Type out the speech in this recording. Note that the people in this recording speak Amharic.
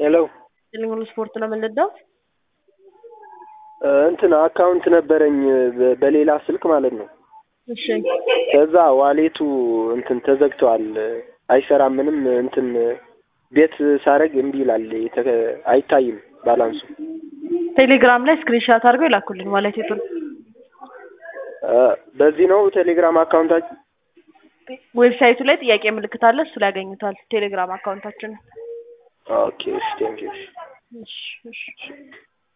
ሄሎ ቴሌሙሉ ስፖርት ነው የምንለው። እንትን አካውንት ነበረኝ በ- በሌላ ስልክ ማለት ነው። እሺ ከዛ ዋሌቱ እንትን ተዘግተዋል፣ አይሰራም። ምንም እንትን ቤት ሳረግ እምቢ ይላል፣ የተ- አይታይም ባላንሱ። ቴሌግራም ላይ ስክሪንሻት አድርገው ይላኩልን ዋሌቱን። እ፣ በዚህ ነው ቴሌግራም አካውንታችን። ዌብሳይቱ ላይ ጥያቄ ምልክት አለ፣ እሱ ላይ ያገኙታል ቴሌግራም አካውንታችንን። ኦኬ እሺ፣ ቴንኪው። እሺ እሺ